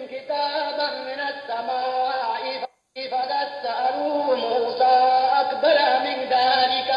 كتابا من السماء فقد سألوا موسى أكبر من ذلك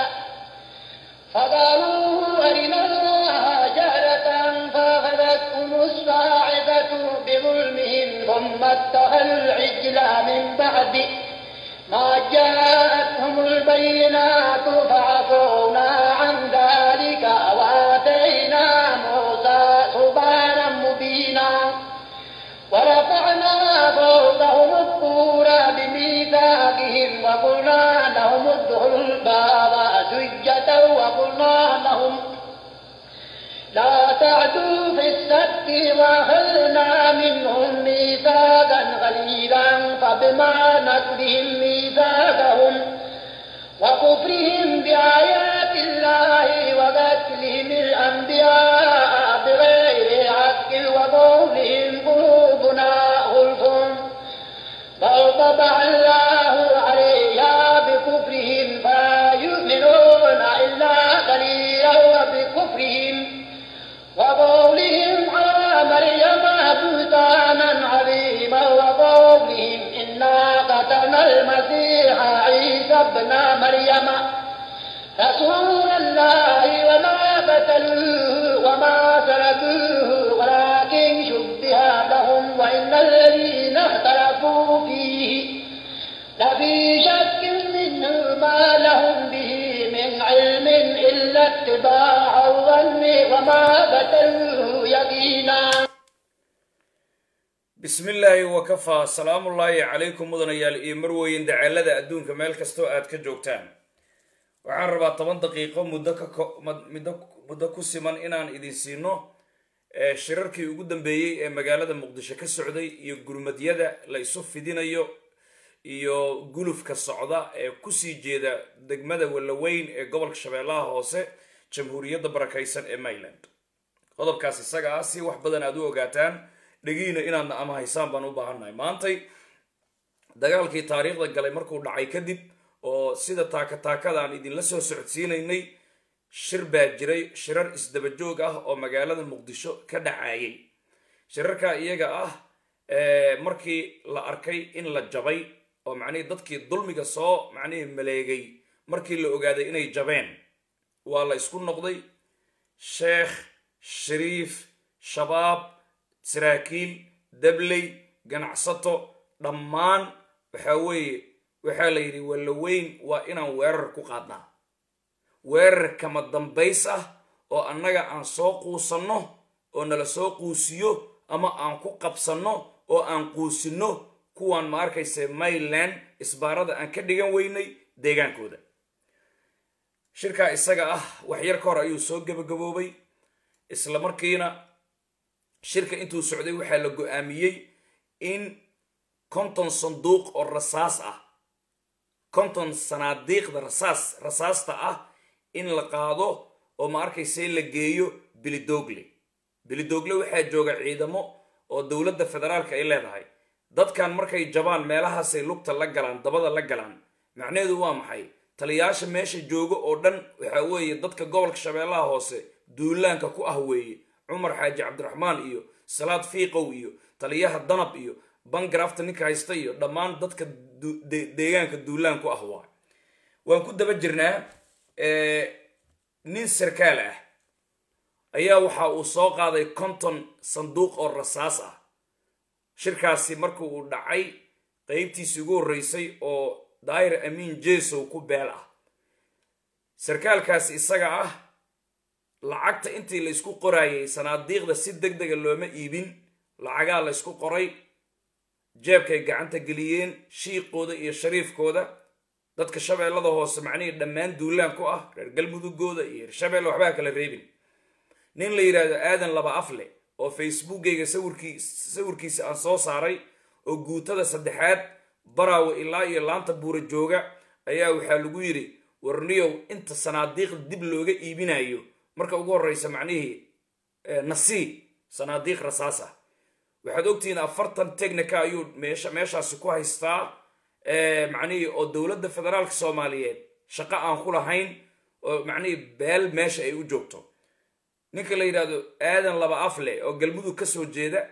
فقالوا أرنا الله جهرة فأخذتهم الصاعقة بظلمهم ثم اتخذوا العجل من بعد ما جاءتهم البينات فعفونا عن ذلك وآتينا موسى سبحانا مبينا ورفعنا فوقهم الطور بميثاقهم وقلنا لهم ادخلوا الباب سجدا وقلنا لهم لا تعدوا في السبت واخذنا منهم ميثاقا غليظا فبما نقضهم ميثاقهم وكفرهم بآيات الله وقتلهم الأنبياء بغير حق وقولهم قلوبنا غلف بل طبع الله عليها بكفرهم فلا يؤمنون إلا قليلا وبكفرهم وقولهم على مريم بهتانا عظيما وقولهم إنا قتلنا المسيح عيسى ابن مريم رسول الله وما قتلوه وما سلبوه ولكن شبه لهم وإن الذين اختلفوا فيه لفي شك منه ما لهم به من علم إلا اتباع الظن وما قتلوه يقينا bismi illaahi wakafaa salaamullaahi calaykum mudanayaal iyo marweyn daceelada adduunka meel kastoo aad ka joogtaan waxaan rabaa toban daqiiqo muddo ka muddo muddo ku siman inaan idin siino shirarkii ugu dambeeyey ee magaalada muqdisho ka socday iyo gurmadyada la isu fidinayo iyo gulufka socda ee kusii jeeda degmada wallaweyn ee gobolka shabeellaha hoose jamhuuriyadda barakaysan ee mayland qodobkaas isaga ah si wax badan aad u ogaataan dhegiina inaadna ama haysaan baan u baahannahay maantay dagaalkii taariikhda galay markuu dhacay kadib oo sida taaka taakadaan idinla soo socodsiinaynay shir baa jiray shirar isdabajoog ah oo magaalada muqdisho ka dhacayay shirarka iyaga ah markii la arkay in la jabay oo macnihii dadkii dulmiga soo macnihii maleegay markii la ogaaday inay jabeen waa la isku noqday sheekh shariif shabaab saraakiil dabley ganacsato dhammaan waxaa weeye waxaa la yidhi wallaweyn waa inaan weerar ku qaadnaa weerar kama dambays ah oo annaga aan soo quusanno oo nala soo quusiyo ama aan ku qabsanno oo aan quusinno kuwaan ma arkaysa mayland isbaarada aan ka dhigan weynay deegaankooda shirkaa isaga ah waxyar ka hor ayuu soo gebagaboobay isla markiina shirka intuu socday waxaa la go-aamiyey in konton sanduuq oo rasaas ah konton sanaadiiqda rasaas rasaasta ah in la qaado oo ma arkayse la geeyo bilidoogle bilidoogle waxaa jooga ciidamo oo dowladda federaalka ay leedahay dadkan markay jabaan meelahaasay lugta la galaan dabada la galaan macnaheedu waa maxay taliyaasha meesha jooga oo dhan waxaa weeye dadka gobolka shabeellaha hoose duulaanka ku ah weeye cumar xaaji cabdiraxmaan iyo salaad fiiqow iyo taliyaha danab iyo bangarafta ninka haysta iyo dhammaan dadka deegaanka duulaan ku ah waa waan ku daba jirnaa nin sarkaal ah ayaa waxa uu soo qaaday konton sanduuq oo rasaas ah shirkaasi marka uu dhacay qeybtiisii ugu horreysay oo daahir amiin jesow ku beel ah sarkaalkaasi isaga ah lacagta intii la ysku qoraayay sanaadiiqda si deg dega looma iibin lacagaa la ysku qoray jeebkay gacanta geliyeen shiiqooda iyo shariifkooda dadka shabeellada hoose macnihii dhammaan duulaan ku ah reer galmudugooda iyo reer shabeelle waxbaa kala reebin nin la yidhaahdo aadan laba afle oo facebookgayga sawirkii sawirkiisa aan soo saaray oo guutada saddexaad baraawe ilaa iyo laanta buura jooga ayaa waxaa lagu yidhi warniyow inta sanaadiiqda dib looga iibinayo marka ugu horreysa macnihii nasiib sanaadiiq rasaas ah waxaad ogtihiin afartan technica ayuu meesha meeshaasi ku haystaa macnihii oo dowladda federaalka soomaaliyeed shaqo aan ku lahayn oo macnihii beel meesha ay u joogto ninka la yidhaahdo aadan laba afle oo galmudug ka soo jeeda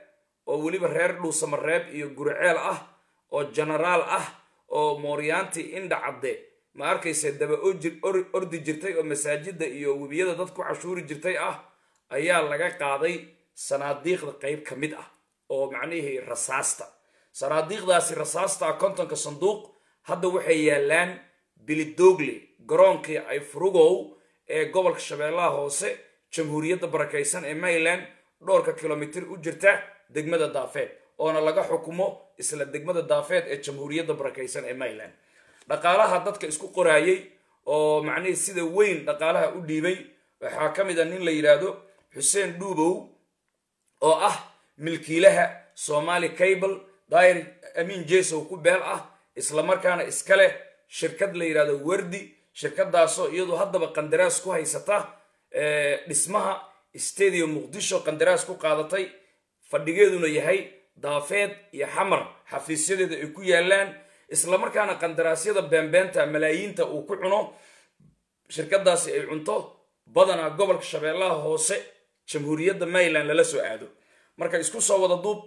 oo weliba reer dhuusamareeb iyo gurceel ah oo genaraal ah oo mooryaanti indha cadde ma arkayse daba ordi jirtay oo masaajida iyo webiyada dad ku cashuuri jirtay ah ayaa laga qaaday sanaadiiqda qayb ka mid ah oo macnihii rasaasta sanaadiiqdaasi rasaasta kontonka sanduuq hadda waxay yaalaan bilidoogle garoonkii ay furugow ee gobolka shabeellaha hoose jamhuuriyadda barakaysan ee maryland dhowrka kilomitir u jirta degmada daafeed oona laga xukumo isla degmada daafeed ee jamhuuriyadda barakaysan ee maryland dhaqaalaha dadka isku qoraayey oo macnihii sida weyn dhaqaalaha u dhiibay waxaa ka mid a nin la yidhaahdo xuseen dhuubow oo ah milkiilaha somali cable dair amiin jesow ku beel ah islamarkaana iska leh shirkad la yidhahdo werdi shirkadaasoo iyadu haddaba qandaraas ku haysata dhismaha stadium muqdisho qandaraas ku qaadatay fadhigeeduna yahay daafeed iyo xamar xafiisyadeeda ay ku yaalaan islamarkaana qandaraasyada beenbeenta malaayiinta uu ku cuno shirkadaasi ay cunto badanaa gobolka shabeellaha hoose jamhuuriyadda maryland lala soo aado marka isku soo wada duub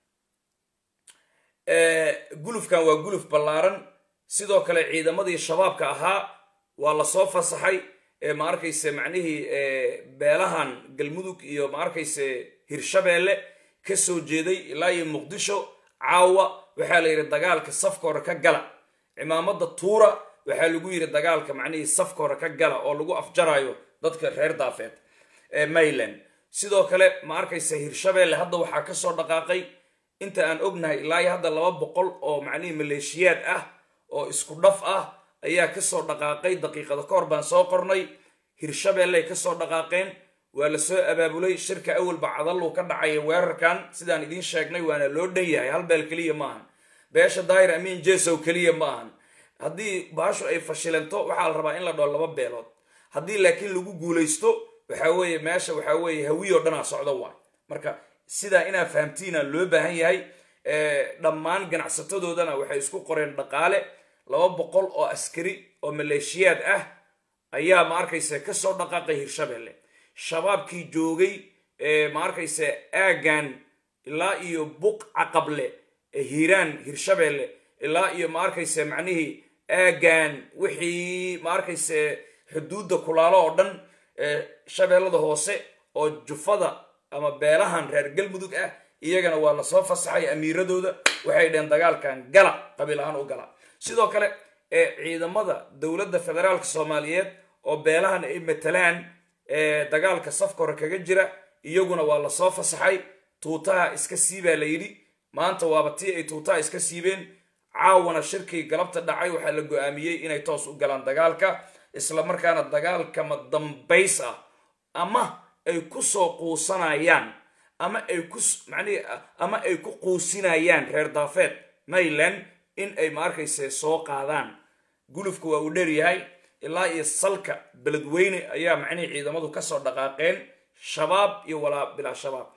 gulufkan waa guluf ballaaran sidoo kale ciidamadii shabaabka ahaa waa lasoo fasaxay ma arkayse macnihii beelahan galmudug iyo ma arkayse hirshabeelle ka soo jeeday ilaa iyo muqdisho caawa waxaa la yidhi dagaalka safka hore ka gala cimaamada tuura waxaa lagu yidhi dagaalka macnihii safka hore ka gala oo lagu afjarayo dadka reer daafeed ee maryland sidoo kale ma arkayse hirshabeelle hadda waxaa kasoo dhaqaaqay inta aan ognahay ilaa iyo hadda laba boqol oo macnihii maleeshiyaad ah oo isku dhaf ah ayaa kasoo dhaqaaqay daqiiqada ka hor baan soo qornay hirshabeelley kasoo dhaqaaqeen waa lasoo abaabulay shirka awalba cadaluu ka dhacaya weerarkan sidaan idiin sheegnay waana loo dhan yahay hal beel keliya ma ahan beesha daayir amiin jesow keliya ma ahan haddii baashu ay fashilanto waxaa la rabaa in la dhao laba beelood haddii laakiin lagu guulaysto waxaa weeye meesha waxaa weeye hawiyoo dhanaa socdo waay marka sidaa inaa fahamtiina loo baahan yahay dhammaan ganacsatadoodana waxay isku qoreen dhaqaale laba boqol oo askari oo maleeshiyaad ah ayaa ma arkayse kasoo dhaqaaqay hirshabeelle shabaabkii joogay ma arkayse aagan ilaa iyo buq caqable hiiraan hirshabeelle ilaa iyo ma arkayse macnihii aagan wixii ma arkayse xuduudda kulaalo oo dhan shabeellada hoose oo jufada ama beelahan reer galmudug ah iyagana waa lasoo fasaxay amiiradooda waxay dheheen dagaalkan gala qabiil ahaan u gala sidoo kale ee ciidamada dowladda federaalka soomaaliyeed oo beelahan ay matalaan dagaalka safka hore kaga jira iyaguna waa lasoo fasaxay tuutaha iska siibaa la yidhi maanta waaba tii ay tuutaha iska siibeen caawana shirkii galabta dhacay waxaa la go-aamiyey inay toos u galaan dagaalka islamarkaana dagaalkama dambays ah ama ay ku soo quusanayaan ama ay ku macnihi ama ay ku quusinayaan reer daafeed maryland in ay ma arkayse soo qaadaan gulufka waa uu dheer yahay ilaa iyo salka beledweyne ayaa macnihii ciidamadu kasoo dhaqaaqeen shabaab iyo walaa bilaa shabaab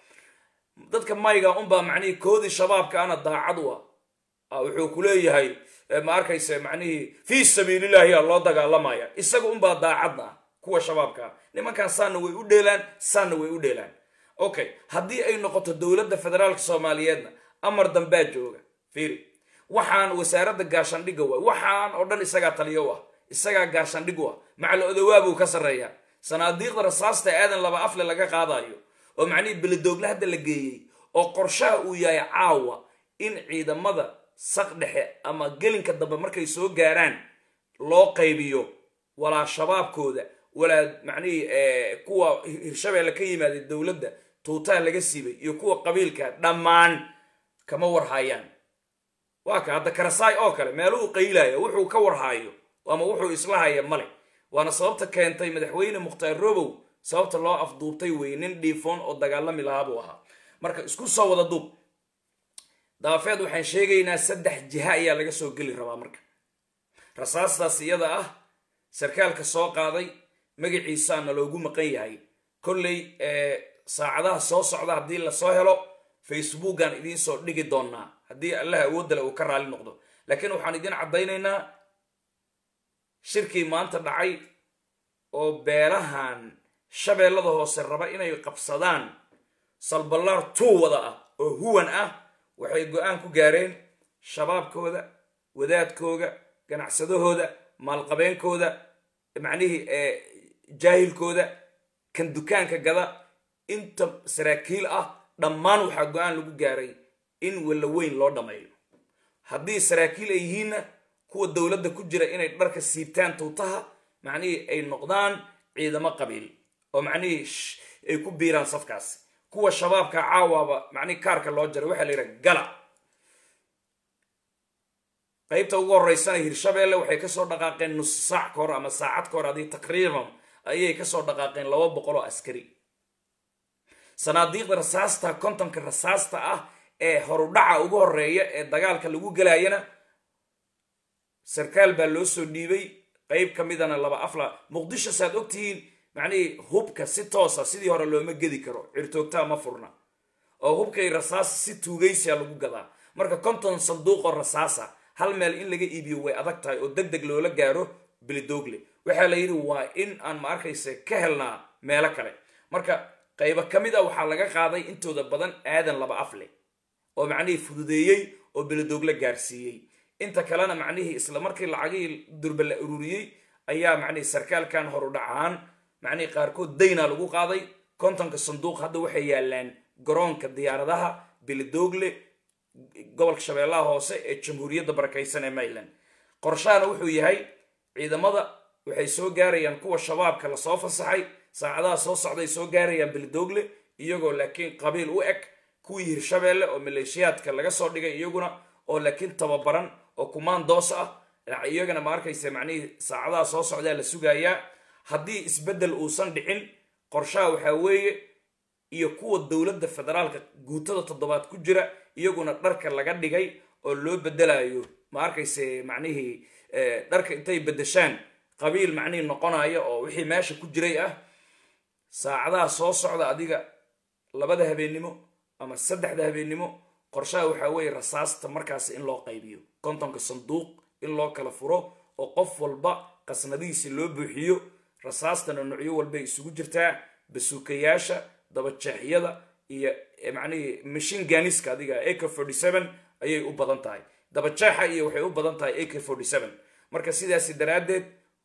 dadka mayga unbaa macnihii koodii shabaabka ana daacad u ah wuxuu ku leeyahay ma arkayse macnihii fii sabiilillahi yaa loo dagaalamaya isaga unbaa daacadna ah kuwa shabaabka ah nimankan saanna way u dheelaan saanna way u dheelaan okay haddii ay noqoto dowladda federaalka soomaaliyeedna amar dambaa jooga fiiri waxaan wasaaradda gaashandhigga waay waxaan oo dhan isagaa taliyo u ah isagaa gaashandhig u ah macal odawaabuu ka sarreeyaa sanaadiiqda rasaasta aadan laba afle laga qaadayo oo macnihii beledoogle hadda la geeyey oo qorshaha uu yahay caawa in ciidamada saq dhexe ama gelinka dambe markay soo gaaraan loo qaybiyo walaa shabaabkooda walaa macnihii kuwa hirshabeelle ka yimaaday dowladda tuutaha laga siibay iyo kuwa qabiilka dhammaan kama warhaayaan waa ka hadda karasaay oo kale meeluhu qaylaya wuxuu ka warhaayo ama wuxuu isla haya male waana sababta keentay madaxweyne mukhtaar robow sababta loo afduubtay wey nin dhiifoon oo dagaalami lahaa buu ahaa marka isku soo wada duub daafeed waxaan sheegaynaa saddex jiha ayaa laga soo geli rabaa marka rasaastaas iyada ah sarkaalka soo qaaday magaciisaana loogu maqan yahay kolley saacadaha soo socda haddii lasoo helo facebookan idiin soo dhigi doonaa haddii allah awoodale uu ka raali noqdo laakiin waxaan idiin caddaynaynaa shirkii maanta dhacay oo beelahan shabeellada hoose raba inay qabsadaan salballaar tuu wada ah oo huwan ah waxay go-aan ku gaareen shabaabkooda wadaadkooga ganacsadahooda maalqabeenkooda macnihii jaahilkooda kan dukaanka gada inta saraakiil ah dhammaan waxaa go-aan lagu gaaray in wallaweyn loo dhammeeyo haddii saraakiil ay yihiinna kuwa dowladda ku jira inay dharka siibtaan tuutaha macnihii ay noqdaan ciidamo qabiil oo macnihii ay ku biiraan safkaasi kuwa shabaabka caawaaba macnihii kaarka loo jaray waxaa la yidhaha gala qaybta ugu horeysana hirshabeelle waxay kasoo dhaqaaqeen nus saac ka hor ama saacad ka hor adii taqriiban ayay kasoo dhaqaaqeen laba boqol oo askari sanaadiiqda rasaasta kontonka rasaasta ah ee horudhaca ugu horeeya ee dagaalka lagu gelayana sarkaal baa loo soo dhiibay qayb ka midana laba afla muqdisho saaad ogtihiin macnihii hubka si toosa sidii hore looma gedi karo cirtoogtaa ma furna oo hubkay rasaasa si tuugaysiya lagu gadaa marka konton sanduuqoo rasaasa hal meel in laga iibiyo way adag tahay oo deg deg loola gaaro bilidoogle waxaa la yidhi waa in aan ma arkayse ka helnaa meelo kale marka qaybo ka mid a waxaa laga qaaday intooda badan aadan laba afle oo macnihii fududeeyey oo bilidoogle gaarsiiyey inta kalena macnihii isla markii lacagihii durba la ururiyey ayaa macnihii sarkaalkan horudhac ahaan macnihii qaarkood dayna lagu qaaday kontonka sanduuq hadda waxay yaalaan garoonka diyaaradaha bilidoogle gobolka shabeellaha hoose ee jamhuuriyadda barakaysan ee mayland qorshahana wuxuu yahay ciidamada waxay soo gaarayaan kuwa shabaabka lasoo fasaxay saacadaha soo socday soo gaarayaan bilidoogle iyagoo laakiin qabiil u eg kuwii hirshabeelle oo maleeshiyaadka laga soo dhigay iyaguna oo laakiin tababaran oo kumaandoos ah iyagana ma arkaysa macnihii saacadaha soo socdaa la sugayaa haddii isbeddel uusan dhicin qorshaha waxaa weeye iyo kuwa dowladda federaalka guutada toddobaad ku jira iyaguna dharka laga dhigay oo loo bedelayo ma arkayse macnihii dharka intay beddeshaan qabiil macnihii noqonaya oo wixii meesha ku jiray ah saacadaha soo socda adiga labada habeennimo ama saddexda habeennimo qorshaha waxaa weeye rasaasta markaas in loo qaybiyo kontonka sanduuq in loo kala furo oo qof walba qasnadihiisi loo buuxiyo rasaastana nucyo walbay isugu jirtaa basuukayaasha dabajeexyada iyo macnihii mashin ganiska adiga ak forty seven ayay u badan tahay dabajeexa iyo waxay u badan tahay ak forty seven marka sidaasi daraaddeed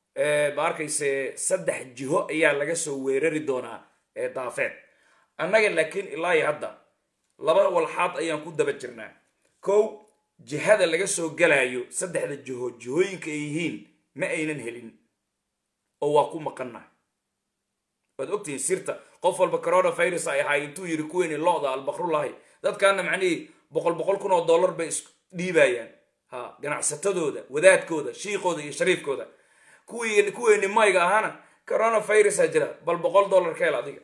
ma arkayse saddex jiho ayaa laga soo weerari doonaa ee daafeed annaga laakiin ilaa iyo hadda laba walxaad ayaan ku daba jirnaa kow jihada laga soo galayo saddexda jiho jihooyinka ay yihiin ma aynan helin oo waa ku maqannahay waad ogtihiin sirta qof walba coronavirus ay ahaay intuu yidhi kuweyni lo-da albakrullahi dadkaana macnihii boqol boqol kun oo dollar bay is dhiibayaan ha ganacsatadooda wadaadkooda shiiqooda iyo shariifkooda kuwii kuweyni mayga ahaana coronavirusa jira bal boqol dollar ka hel adiga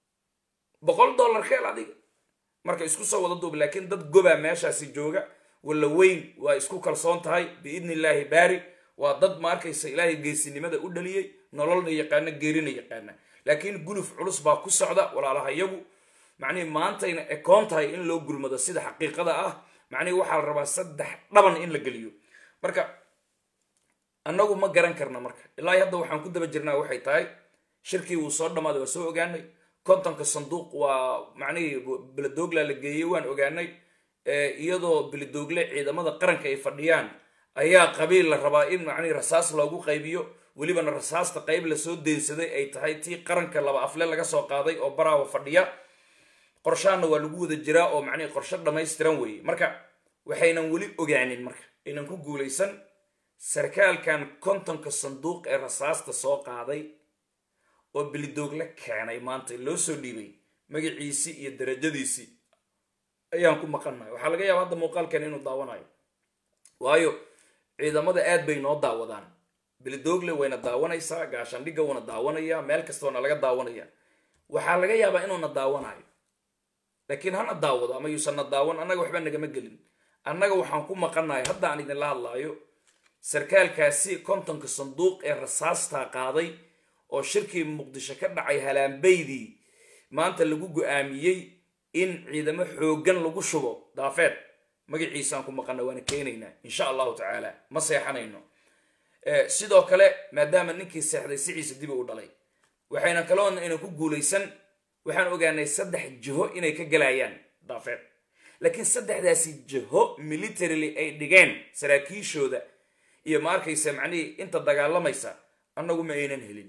boqol dollar ka hel adiga marka isku soo wada duub laakiin dad gobaa meeshaasi jooga walla weyn waa isku kalsoon tahay biidni illaahi baari waa dad ma arkaysa ilaahay geesinimada u dhaliyey nololna yaqaana geerina yaqaana laakiin guluf culus baa ku socda walaalaha iyagu macnihi maantayna ekoon tahay in loo gulmado sida xaqiiqada ah macnihi waxaa la rabaa saddex dhaban in la geliyo marka annagu ma garan karna marka ilaa hadda waxaan ku daba jirnaa waxay tahay shirkii wuu soo dhammaaday waa soo ogaanay kontonka sanduuq waa macnihii beledogla la geeyey waan ogaanay iyadoo beledoogle ciidamada qaranka ay fadhiyaan ayaa qabiil la rabaa in macnihii rasaas loogu qaybiyo welibana rasaasta qayb lasoo deynsaday ay tahay tii qaranka laba afle laga soo qaaday oo baraawa fadhiya qorshaana waa lagu wada jiraa oo macnihii qorsho dhammaystiran weeye marka waxaynan weli ogaanin marka aynan ku guulaysan sarkaalkan kontonka sanduuq ee rasaasta soo qaaday oo belidoogle keenay maanta loo soo dhiibay magaciisii iyo darajadiisii ayaan ku maqannahay waxaa laga yaaba hadda muuqaalkan inuu daawanayo waayo ciidamada aad bay noo daawadaan belidoogle wayna daawanaysaa gaashaandhigga wuuna daawanayaa meel kastoona laga daawanaya waxaa laga yaabaa inuuna daawanayo laakiin hana daawado ama yuusanna daawan annaga waxba nagama gelin annaga waxaan ku maqannahay hadda aan idinla hadlaayo sarkaalkaasi kontonka sanduuq ee rasaastaa qaaday oo shirkii muqdisho ka dhacay halaanbaydii maanta lagu go-aamiyey in ciidamo xooggan lagu shubo daafeed magaciisaan ku maqana waana keenaynaa insha allahu tacaala ma seexanayno sidoo kale maadaama ninkii seexday siciisa dibi u dhalay waxayna kaloona aynan ku guulaysan waxaan ogaanay saddex jiho inay ka galayaan daafeed laakiin saddexdaasi jiho militarily ay dhigeen saraakiishooda iyo ma arkaysa macnihii inta dagaalamaysa annagu ma aynan helin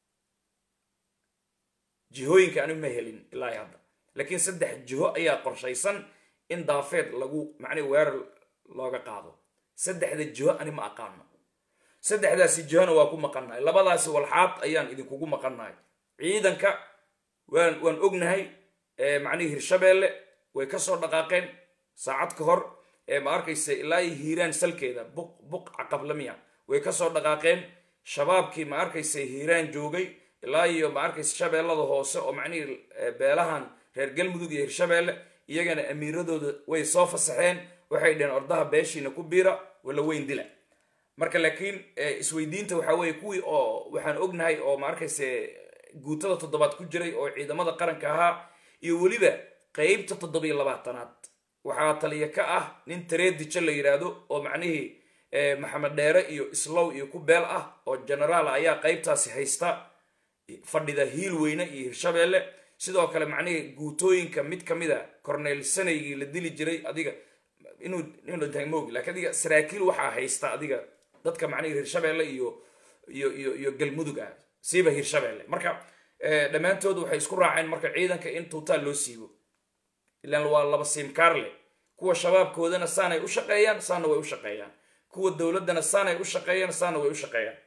jihooyinka anigu ma helin ilaa hadda laakiin saddex jiho ayaa qorshaysan in daafeed lagu macnihi weerar looga qaado saddexda jiho ani ma aqaano saddexdaasi jihona waa ku maqannahay labadaasi walxaad ayaan idinkugu maqannahay ciidanka waan waan ognahay macnihii hirshabeelle way ka soo dhaqaaqeen saacad ka hor ma arkaysa ilaa iyo hiiraan salkeeda buq buq caqablamiya way ka soo dhaqaaqeen shabaabkii ma arkaysa hiiraan joogay ilaa iyo ma arkaysa shabeellada hoose oo macnihii beelahan reer galmudug iyo hirshabeelle iyagana amiiradooda way soo fasaxeen waxay dheheen ordaha beeshiina ku biira wala weyn dila marka laakiin isweydiinta waxaa weeye kuwii oo waxaan ognahay oo ma arkayse guutada toddobaad ku jiray oo ciidamada qaranka ahaa iyo weliba qeybta toddobiyo labaatanaad waxaa taliya ka ah nin tareedijo la yidhaahdo oo macnihii maxamed dheere iyo islow iyo ku beel ah oo genaraal ayaa qeybtaasi haysta fadhida hiil weyne iyo hirshabeelle sidoo kale macnihii guutooyinka mid ka mid a cornel sanaygii la dili jiray adiga inuu inmogi lakin adiga saraakiil waxaa haysta adiga dadka macnihii hirshabeelle iyo iyo iyo iyo galmudug ah siiba hirshabeelle marka dhammaantood waxay isku raaceen marka ciidanka in tuutaa loo siibo ilaan waa laba siimkaarle kuwa shabaabkoodana saanay u shaqeeyaan saana way u shaqeeyaan kuwa dowladdana saanay u shaqeeyaan saana way u shaqeeyaan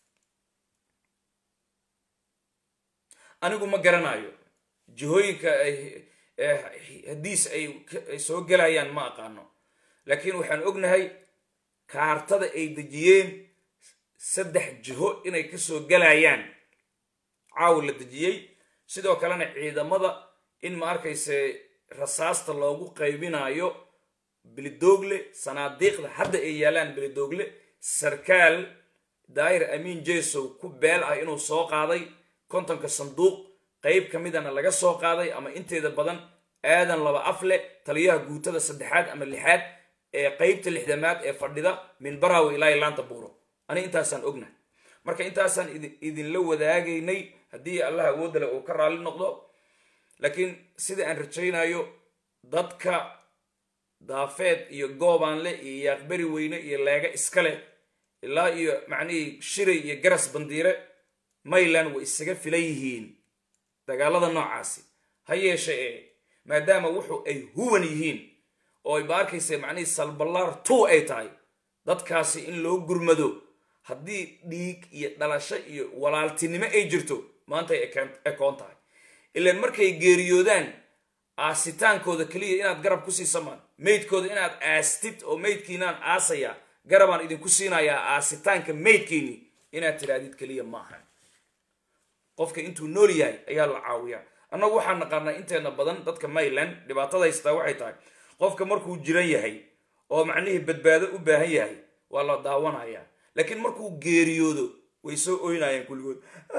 anigu ma garanayo jihooyinka ay hadiis ay soo gelayaan ma aqaano laakiin waxaan ognahay kaartada ay dejiyeen saddex jiho inay kasoo gelayaan caawa la dejiyey sidoo kalena ciidamada in ma arkayse rasaasta loogu qaybinayo bilidoogle sanaadiiqda hadda ay yaalaan bilidoogle sarkaal daayir amiin jesow ku beel ah inuu soo qaaday kontonka sanduuq qayb ka midana laga soo qaaday ama inteeda badan aadan laba afle taliyaha guutada saddexaad ama lixaad ee qeybta lixdamaad ee fadhida min barawe ilaa laanta buuro ani intaasaan ognahay marka intaasaan idinla wadaagaynay haddii allah awoodale uu ka raalli noqdo laakiin sida aan rajaynayo dadka daafeed iyo goobaanle iyo yaaqberi weyne iyo leega iska leh ilaa iyo macnihii shiray iyo garas bandiire mayland way isaga filan yihiin dagaalada noocaasi ha yeeshe ee maadaama wuxu ay huwan yihiin oo ay ba arkaysa macnihii salballaar two ay tahay dadkaasi in loo gurmado haddii dhiig iyo dhalasho iyo walaaltinimo ay jirto maanta ay ekoon tahay ilaan markay geeriyoodaan aasitaankooda keliya inaad garab ku siisamaan maydkooda inaad aastid oo maydkiinaan aasaya garabaan idinku siinayaa aasitaanka maydkiini inaad tidhaahdid keliya maaha qofka intuu nool yahay ayaa la caawiyaa annagu waxaan naqaanaa inteena badan dadka mayland dhibaatada haystaa waxay tahay qofka markuu jiran yahay oo macnihii badbaado u baahan yahay waa la daawanayaa laakiin markuu geeriyoodo way soo oynayaan kulligood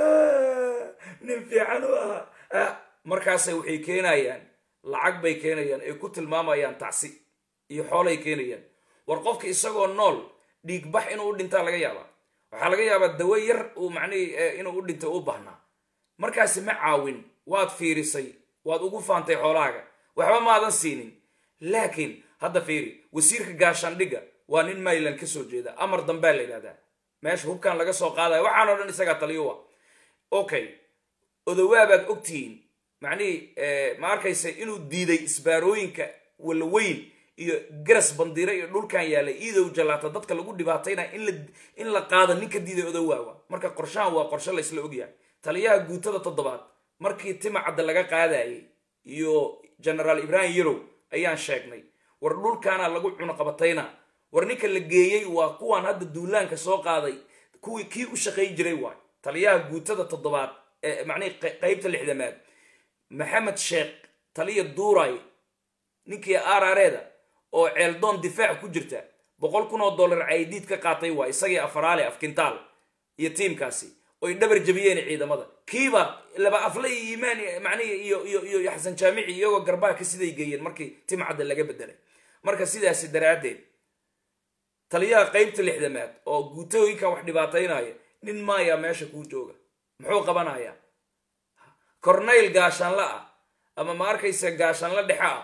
nin fiican u ahaa markaasay waxay keenayaan lacag bay keenayaan ay ku tilmaamayaan tacsi iyo xoolay keenayaan war qofka isagoo nool dhiigbax inuu u dhintaa laga yaabaa waxaa laga yaabaa dawo yar uu macnihii inuu u dhintay u baahnaa markaasi ma caawin waad fiirisay waad ugu faantay xoolahaaga waxba maadan siinin laakiin hadda fiiri wasiirka gaashaandhigga waa nin mayland ka soo jeeda amar dambea la yidhahdaa meesha hubkan laga soo qaadaya waxaanoo dhan isagaa taliyuwa okay odowaabaad ogtihiin macnihii ma arkaysa inuu diiday isbaarooyinka walaweyn iyo garas bandiire iyo dhulkan yaallay iidow jallaata dadka lagu dhibaataynaya in la qaado ninka diiday odowaawa marka qorshahan waa qorshe laysla ogyahay taliyaha guutada toddobaad markii timacadda laga qaadayay iyo genaraal ibraahim yarow ayaan sheegnay war dhulkaana lagu cunuqabatayna war ninka la geeyey waa kuwaan hadda duulaanka soo qaaday kuwii kii u shaqayn jiray waay taliyaha guutada toddobaad ee macnihii qeybta lixdamaad maxamed sheekh taliya duuray ninkii aarareeda oo ceeldoon difaac ku jirta boqol kun oo dollar caydiid ka qaatay waa isagii afaraale afkintaal iyo tiimkaasi oy dhabar jabiyeen ciidamada kiiba laba afle iyo iimaan macnihi iyo iyo iyo xasan jaamici iyagoo garbaha ka siday geeyeen markii timcadda laga bedelay marka sidaasi daraaddeed taliyaha qeybta lixdamaad oo guutooyinkan wax dhibaataynaya nin maayaa meesha kuu jooga muxuu qabanayaa cornayl gaashaanla ah ama ma arkaysa gaashaanla dhexe ah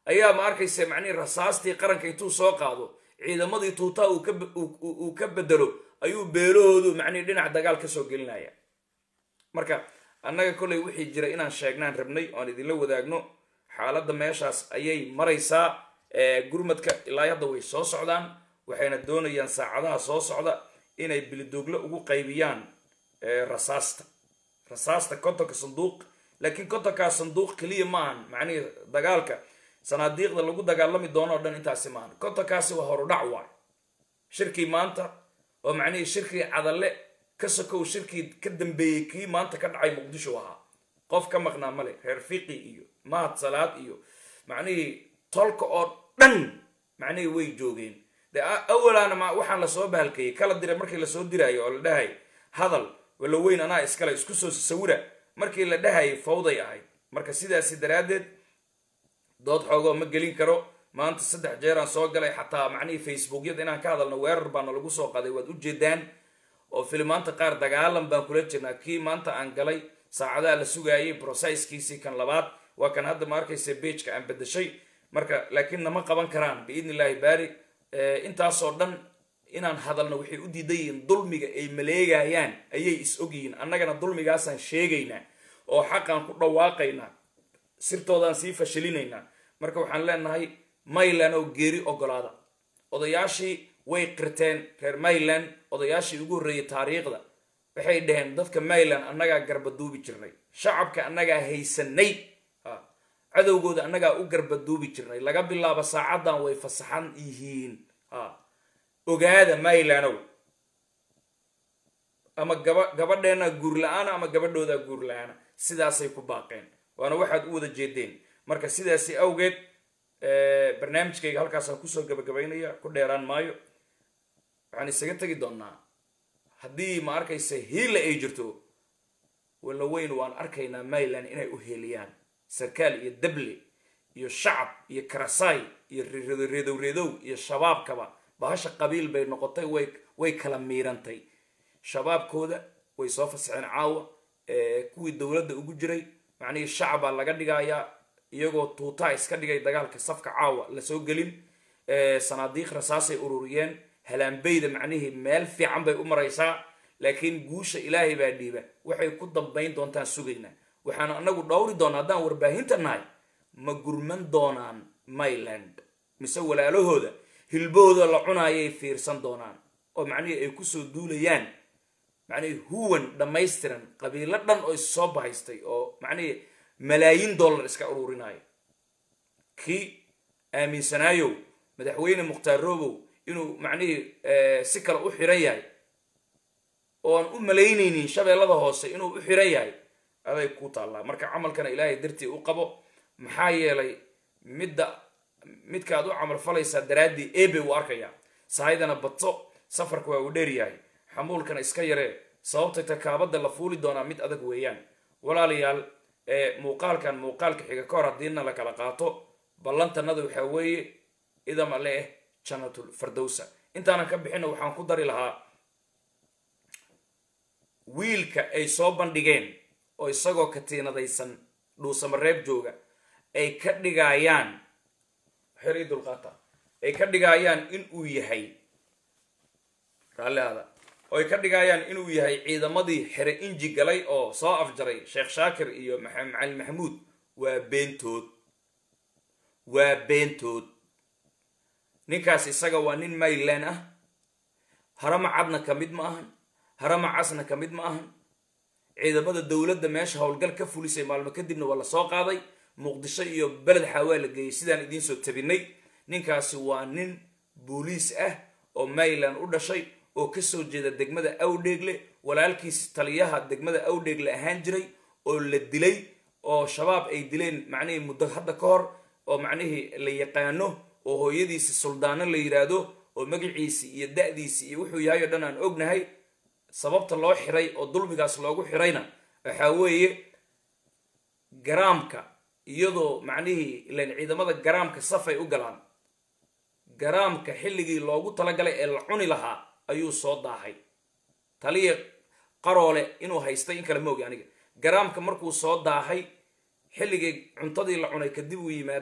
ayaa ma arkaysa macnihii rasaastii qaranka intuu soo qaado ciidamadii tuutaa uu ka bedelo ayuu beelahoodu macnihi dhinac dagaal ka soo gelinaya marka annaga kolley wixii jira inaan sheegnaan rabnay oan idinla wadaagno xaaladda meeshaas ayay maraysaa gurmadka ilaa hadda way soo socdaan waxayna doonayaan saacadaha soo socda inay bilidooglo ugu qaybiyaan rasaasta rasaasta kontonka sanduuq laakiin kontonkaa sanduuq keliya maahan macnihii dagaalka sanaadiiqda lagu dagaalami doono o dhan intaasi maahan kontonkaasi waa horudhac waay shirkii maanta oo macnihii shirkii cadalle ka sokow shirkii ka dambeeyey kii maanta ka dhacay muqdisho ahaa qof ka maqnaa male reer fiqi iyo mahad salaad iyo macnihii tolka oo dhan macnihii way joogeen de awalaana ma waxaan lasoo bahalkeeyey kala diray markii lasoo diraayo oo la dhahay hadal wala weyn anaa iskale isku soo sawira markii la dhahayay fawday ahayd marka sidaasi daraaddeed dood xoogoo ma gelin karo maanta saddex jeeraan soo galay xataa macnihii facebookyada inaan ka hadalno weerar baana lagu soo qaday waad ujeedaan oo filimaanta qaar dagaalan baan kula jirnaa kii maanta aan galay saacadaha la sugaayay brosaiskiisii kan labaad waa kan hadda ma arkaysa beijka aan bedeshay marka laakiin nama qaban karaan biidni illaahi baari intaasoo dhan inaan hadalno waxay u diidan yihiin dulmiga ay maleegayaan ayay is ogyihiin annagana dulmigaasaan sheegaynaa oo xaqaan ku dhawaaqaynaa sirtoodaan sii fashilinaynaa marka waxaan leenahay mayland oo geeri ogolaada odayaashii way qirteen reer mayland odayaashii ugu horreeyay taariikhda waxay dhaheen dadka mayland annagaa garbaduubi jirnay shacabka annagaa haysanay cadowgooda annagaa u garbaduubi jirnay laga bilaabo saacaddan way fasaxan yihiin ogaada maylandow ama gaba gabadheena guur la-aana ama gabadhooda guur la-aana sidaasay ku baaqeen waana waxaad u wada jeedeen marka sidaasi awgeed barnaamijkayga halkaasaan kusoo gabagabaynaya ku dheeraan maayo waxaan isaga tegi doonnaa haddii ma arkaysa hiilla ay jirto walla weyn waan arkaynaa mayland inay u heeliyaan sarkaal iyo dable iyo shacab iyo karasaay iyo reedow reedow iyo shabaabkaba bahasha qabiil bay noqotay way way kala miirantay shabaabkooda way soo fasaxeen caawa kuwii dowladda ugu jiray macnihii shacabaa laga dhigayaa iyagoo tuutaa iska dhigay dagaalka safka caawa lasoo gelin sanaadiiq rasaasay ururiyeen halaanbeyda macnihii meel fiican bay u maraysaa laakiin guusha ilaahay baa dhiiba waxay ku dambayn doontaan sugaynaa waxaan anagu dhowri doonaa haddaan warbaahinta nahay ma gurman doonaan mayland mise walaalahooda hilbahooda la cunaayay fiirsan doonaan oo macnihii ay kusoo duulayaan macnihii huwan dhammaystiran qabiilo dhan oo issoo bahaystay oo macnihii malaayiin dollar iska ururinaayo kii aaminsanaayow madaxweyne mukhtaar roobow inuu macnihii si kale u xiran yahay ooan u malaynaynin shabeellada hoose inuu u xiran yahay aday ku taallaa marka camalkana ilaahay dartii u qabo maxaa yeelay midda midkaad u camal falaysaa daraaddii ebe uu arkayaa sahaydana badso safarka waa uu dheer yahay xamuulkana iska yaree sababtay takaabadda la fuuli doonaa mid adag weeyaan walaalayaal muuqaalkan muuqaalka xiga ka hor haddiina la kala qaato ballantanada waxaa weeye idam ale eh jannatul fardowsa intaanan ka bixina waxaan ku dari lahaa wiilka ay soo bandhigeen oo isagoo katiinadaysan dhuusamareeb jooga ay ka dhigaayaan xeri dulqaata ay ka dhigaayaan in uu yahay raallihaada oo ay ka dhigaayaan inuu yahay ciidamadii xere inji galay oo soo afjaray sheekh shaakir iyo macalin maxamuud waa beentood waa beentood ninkaas isaga waa nin mayland ah harama cadna ka mid ma ahan harama casna ka mid ma ahan ciidamada dowladda meesha howlgal ka fulisay maalmo kadibna waa la soo qaaday muqdisho iyo beled xawaa la geeyey sidaan idiin soo tabinay ninkaasi waa nin booliis ah oo mayland u dhashay oo kasoo jeeda degmada awdheegle walaalkiis taliyaha degmada awdheegle ahaan jiray oo la dilay oo shabaab ay dileen macnihii muddo hadda ka hor oo macnihii la yaqaano oo hooyadiisi suldaano la yidhaahdo oo magaciisi iyo da-diisi iyo wuxuu yahay oo dhan aan ognahay sababta loo xiray oo dulmigaas loogu xirayna waxaa weeye garaamka iyadoo macnihii ilan ciidamada garaamka safay u galaan garaamka xilligii loogu talagalay ee la cuni lahaa ayuu soo daahay taliya qaroole inuu haystay in kale ma ogi aniga garaamka markuu soo daahay xilligii cuntadii la cunay kadib uu yimaaday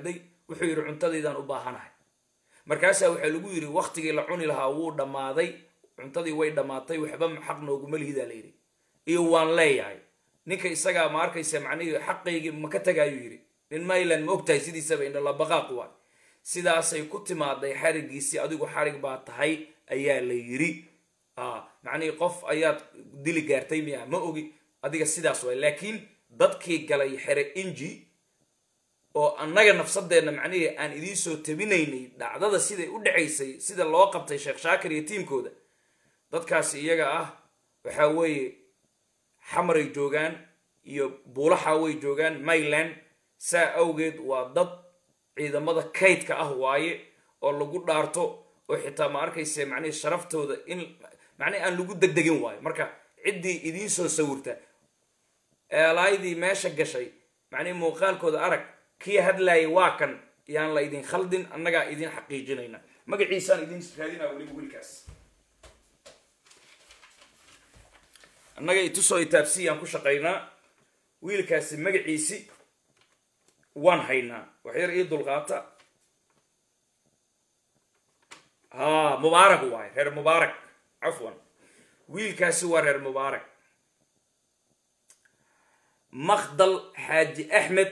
wuxuu yidhi cuntadaydaan u baahanahay markaasaa waxaa lagu yidhi waktigii la cuni lahaa wuu dhammaaday cuntadii way dhammaatay waxba xaq nooguma lihidaa la yidhi iyo waan leeyahay ninka isagaa ma arkaysa macnihii xaqaygii ma ka tagaayuu yidhi nin mayland ma ogtahay sidiisaba indhalabaqaaq waay sidaasay ku timaaday xarigiisii adigu xarig baa tahay ayaa la yidhi macnihii qof ayaad dili gaartay miya ma ogi adiga sidaas waay laakiin dadkii galay xere inji oo annaga nafsadeenna macnihii aan idiin soo tabinaynay dhacdada siday u dhacaysay sida loo qabtay sheekh shaakir iyo tiimkooda dadkaasi iyaga ah waxaa weeye xamaray joogaan iyo buulaxa way joogaan mayland saa awgeed waa dad ciidamada kaydka ah waaye oo lagu dhaarto oo xitaa ma arkayse macnihii sharaftooda in macnihi aan lagu degdegin waayo marka ciddii idiin soo sawirta eelaydii meesha gashay macnihi muuqaalkooda arag kii hadlaayay waa kan yaan la idin khaldin annagaa idin xaqiijinayna magaciisaan idin raadinaa weliba wiilkaas annaga itusoo itaabsi aan ku shaqaynaa wiilkaasi magaciisi waan haynaa waxyar ii dulqaata ha mubaarak waaye reer mubaarak cafwan wiilkaasi waa reer mubaarak makdal xaaji axmed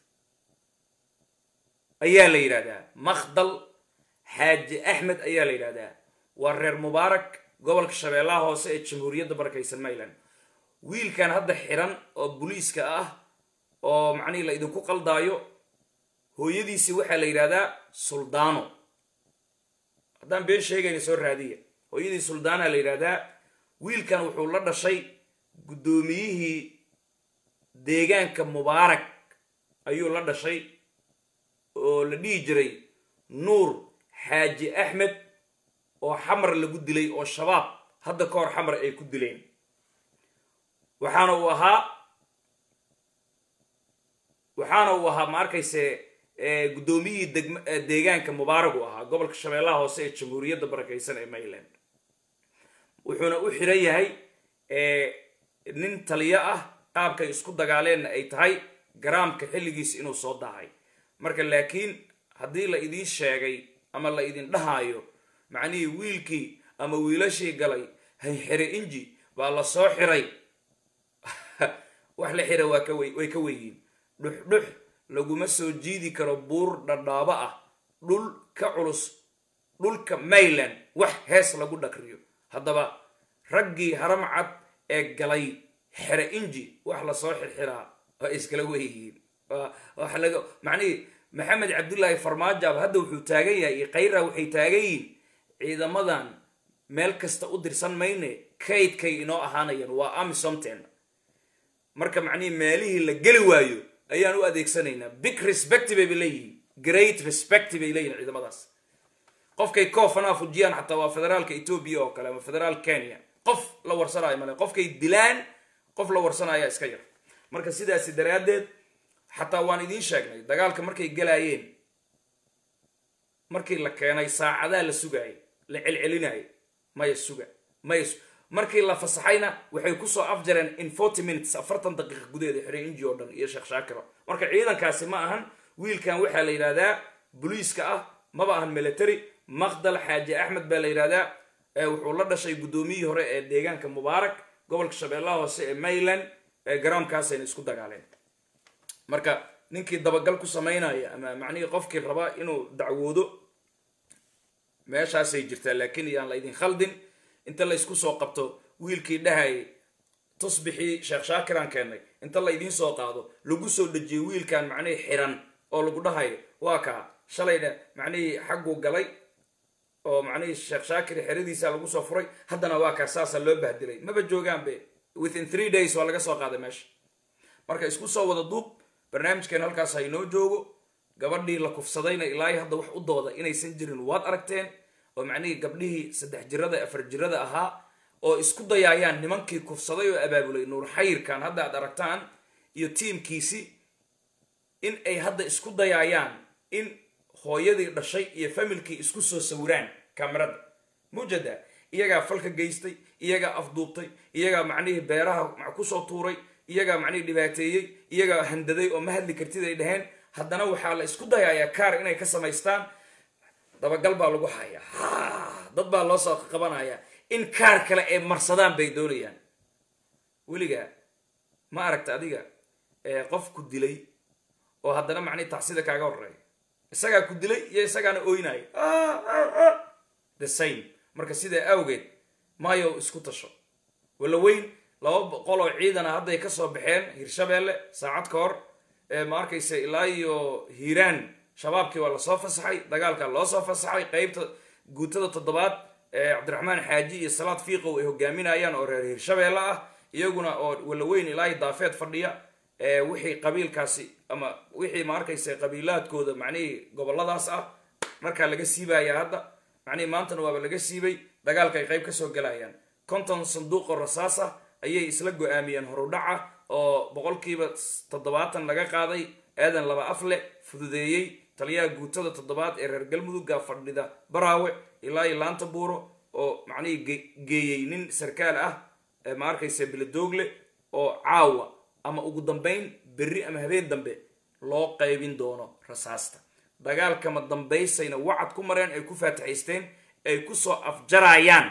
ayaa la yidhahdaa makdal xaaji axmed ayaa la yidhahdaa waa reer mubaarak gobolka shabeellaha hoose ee jamhuuriyadda barakaysan mayland wiilkan hadda xiran oo buliiska ah oo macnihii la idinku qaldaayo hooyadiisi waxaa la yidhahdaa suldaano haddaan been sheegayna soo raadiya hooyadii suldaana la yidhahdaa wiilkan wuxuu la dhashay guddoomiyihii deegaanka mubaarak ayuu la dhashay oo la dhihi jiray nuur xaaji axmed oo xamar lagu dilay oo shabaab hadda ka hor xamar ay ku dileen waxaana uu ahaa waxaana uu ahaa ma arkayse guddoomiyihii degm deegaanka mubaarak uu ahaa gobolka shabeellaha hoose ee jamhuuriyadda barakaysan ee mayland wuxuuna u xiran yahay nin taliyo ah qaabkay isku dagaaleenna ay tahay garaamka xilligiis inuu soo daahay marka laakiin haddii la idiin sheegay ama la idin dhahaayo macnihii wiilkii ama wiilashii galay hayxire inji baa la soo xiray wax la xira waa ka way ka weyiin dhuxdhux laguma soo jiidi karo buur dhadhaabo ah dhul ka culus dhulka mayland wax hees lagu dhakriyo haddaba raggii haram cad ee galay xere inji wax lasoo xirxiraa waa iskala weyihiin wax laga macnihii maxamed cabdullaahi farmaajaab hadda wuxuu taagan yahay iyo khayra waxay taagan yihiin ciidamadan meel kasta u dirsan mayne kaydkay inoo ahaanayaan waa amisomten marka macnihii meelihii la geli waayo ayaan u adeegsanaynaa big respect bayba leeyihiin great respect bay leeyihin ciidamadaas qofkay koofanaa fujiyaan xataa waa federaalka etoobiya oo kale ama federaal kenya qof la warsanaayo male qofkay dilaan qof la warsanaya iska yar marka sidaasi daraaddeed xataa waan idiin sheegnay dagaalka markay galaayeen markii la keenay saacadaa la sugaayay la celcelinaayo maya suga maya markii la fasaxayna waxay kusoo afjareen in forty minutes afartan daqiiqa gudaheeda xirey inji oo dhan iyo sheekh shaakiro marka ciidankaasi ma ahan wiilkan waxaa la yidhahdaa boliiska ah maba ahan military maqdal xaaji axmed baa la yidhahdaa wuxuu la dhashay guddoomiyihii hore ee deegaanka mubaarak gobolka shabeellaha hoose ee mayland garoonkaasayna isku dagaaleen marka ninkii dabagal ku samaynaya ama macnihii qofkii raba inuu dacwoodo meeshaasay jirtaa laakiin iyaan la idin khaldin inta la isku soo qabto wiilkii dhahayay tusbixii sheekh shaakiraan keennay inta la idiin soo qaado lagu soo dhejiyay wiilkan macnihii xiran oo lagu dhahayo waa kaa shalayna macnihii xagguu galay oo macnihii sheekh shaakir xeradiisa lagu soo furay haddana waa kaa saasa loo bahdilay maba joogaanbe within three days waa laga soo qaaday meesha marka isku soo wada duub barnaamijkeen halkaas ha inoo joogo gabadhii la kufsadayna ilaahay hadda wax u dooda inaysan jirin waad aragteen oo macnihii gabdhihii saddex jirada afar jirada ahaa oo isku dayaayaan nimankii kufsaday oo abaabulay nuur xayirkan hadda aad aragtaan iyo tiimkiisi in ay hadda isku dayaayaan in hooyadii dhashay iyo familkii isku soo sawiraan kamerada mujada iyagaa falka geystay iyagaa afduubtay iyagaa macnihii beeraha kusoo tuuray iyagaa macnihii dhibaateeyey iyagaa handaday oo ma hadli kartid ay dhaheen haddana waxaa la isku dayayaa kaar inay ka samaystaan dabagal baa lagu hayaa dad baa loo soo qabanaya in kaar kale ay marsadaan bay doonayaan weligaa ma aragta adiga qof ku dilay oo haddana macnihi tacsida kaaga horeeya isagaa ku dilay iyo isagaana oynayo the same marka sidaa awgeed maayo isku tasho walla weyn laba boqol oo ciidana hadday kasoo baxeen hirshabeelle saacad ka hor ma arkaysa ilaa iyo hiiraan shabaabkii waa lasoo fasaxay dagaalkaa loo soo fasaxay qeybta guutada toddobaad cabdiraxmaan xaaji iyo salaad fiiqow ay hogaaminayaan oo reer hirshabeelle ah iyaguna oo walaweyn ilaahi daafeed fadhiya wixii qabiilkaasi ama wixii ma arkaysa qabiilaadkooda macnihii goboladaas ah markaa laga siibaya hadda macnihii maantana waaba laga siibay dagaalka ay qayb kasoo galayaan konton sanduuqoo rasaas ah ayay isla go-aamiyeen horudhaca oo boqolkiiba toddobaatan laga qaaday aadan laba afle fududeeyey taliyaha guutada toddobaad ee reer galmudugga fadhida baraawe ilaa iyo laanta buuro oo macnihii geeyey nin sarkaal ah ma arkaysa biladoogle oo caawa ama ugu dambayn berri ama habeen dambe loo qaybin doono rasaasta dagaalkama dambaysayna wacad ku mareen ay ku faatixaysteen ay kusoo afjarayaan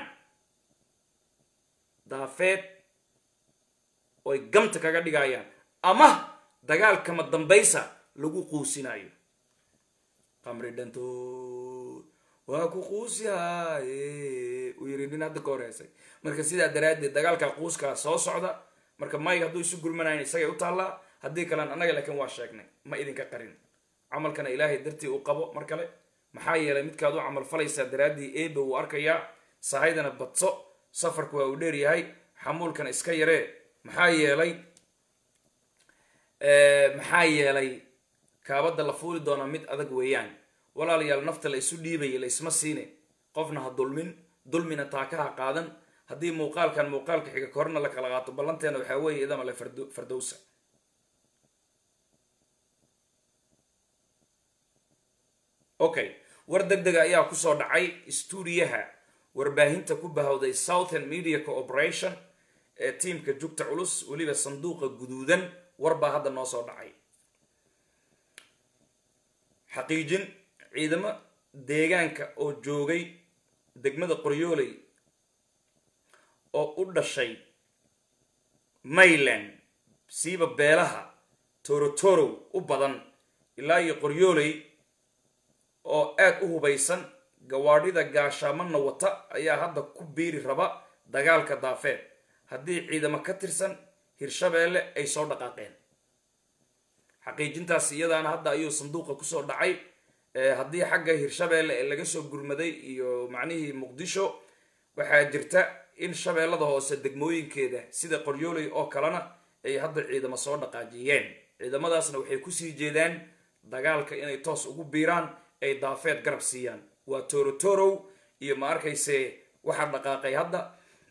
daafeed oy gamta kaga dhigayaan ama dagaalkama dambaysa lagu quusinayo qamri dhantood waa ku quusyahaye uu yiri nin hadda ka horeysay marka sidaa daraaddeed dagaalka quuskaa soo socda marka mayg hadduu isu gurmanayn isagay u taallaa haddii kalean annaga laakiin waa sheegnay ma idinka qarin camalkana ilaahay dartii uu qabo mar kale maxaa yeelay midkaad u camal falaysaa daraaddii eeba wuu arkayaa sahaydana badso safarku waa uu dheer yahay xamuulkana iska yaree maxaa yeelay maxaa yeelay kaabadda la fuuli doonaa mid adag weeyaan walaalayaal nafta la isu dhiibaya la isma siine qofna ha dulmin dulmina taakaha qaadan haddii muuqaalkan muuqaalka xiga korna la kala qaato ballanteena waxaa weeye idama le fardowsa okay war deg dega ayaa kusoo dhacay stuudiyaha warbaahinta ku bahowday southern media cooperation ee tiimka jugta culus weliba sanduuqa guduudan war baa hadda noo soo dhacay xaqiijin ciidamo deegaanka oo joogay degmada qoryooley oo u dhashay mayland siiba beelaha torotorow u badan ilaa iyo qoryooley oo aad u hubaysan gawaadhida gaashaamanna wata ayaa hadda ku biiri raba dagaalka daafeed haddii ciidamo ka tirsan hirshabeelle ay soo dhaqaaqeen xaqiijintaas iyadaana hadda ayuu sanduuqa kusoo dhacay haddii xagga hirshabeelle ee laga soo gurmaday iyo macnihii muqdisho waxaa jirta in shabeellada hoose degmooyinkeeda sida qoryooley oo kalena ay hadda ciidamo soo dhaqaajiyeen ciidamadaasna waxay kusii jeedaan dagaalka inay toos ugu biiraan ay daafeed garab siiyaan waa torotorow iyo ma arkayse waxaa dhaqaaqay hadda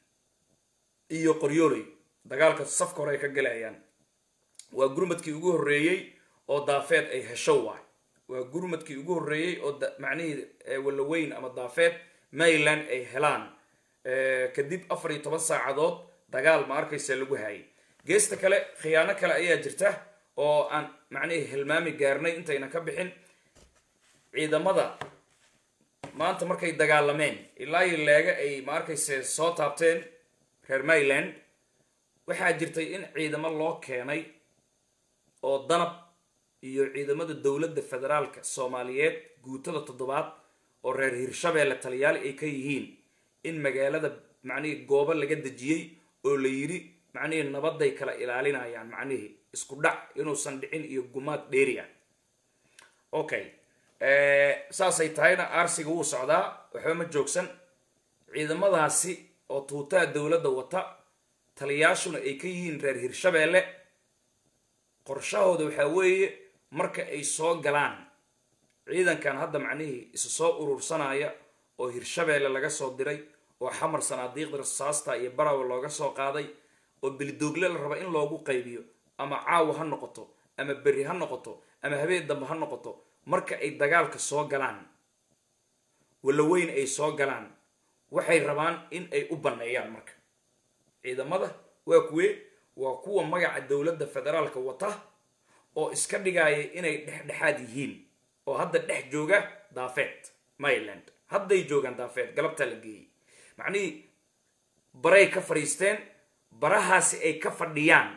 iyo qoryooley dagaalka safka hore ay ka galayaan waa gurmadkii ugu horreeyey oo daafeed ay hesho waay waa gurmadkii ugu horreeyey oo macnihii wallaweyn ama daafeed mayland ay helaan kadib afar iyo toban saacadood dagaal ma arkaysa lagu hayay geesta kale khiyaano kale ayaa jirta oo aan macnihii hilmaami gaarnay intayna ka bixin ciidamada maanta markay dagaalameen ilaa iyo leega ay ma arkayse soo taabteen reer mayland waxaa jirtay in ciidamo loo keenay oo danab iyo ciidamada dowladda federaalka soomaaliyeed guutada toddobaad oo reer hirshabeelle taliyaali ay ka yihiin in magaalada macnihii goobo laga dejiyey oo la yidhi macnihii nabaday kala ilaalinayaan macnihii isku dhac inuusan dhicin iyo gumaad dheeri ah okay saasay tahayna aarsiga wuu socdaa waxba ma joogsan ciidamadaasi oo tuutaha dowladda wata taliyaashuna ay ka yihiin reer hirshabeelle qorshahooda waxaa weeye marka ay soo galaan ciidankan hadda macnihii isu soo urursanaya oo hirshabeelle laga soo diray oo xamar sanaadiiqda rasaasta iyo barawa looga soo qaaday oo bilidoogle la raba in loogu qaybiyo ama caawa ha noqoto ama berri ha noqoto ama habeen dambe ha noqoto marka ay dagaalka soo galaan wallaweyn ay soo galaan waxay rabaan in ay u banneeyaan marka ciidamada waa kuwe waa kuwa magaca dowladda federaalka wata oo iska dhigaya inay dhexdhexaad yihiin oo hadda dhex jooga daafeed maryland hadday joogaan daafeed galabtaa la geeyey macnihii baray ka fadhiisteen barahaasi ay ka fadhiyaan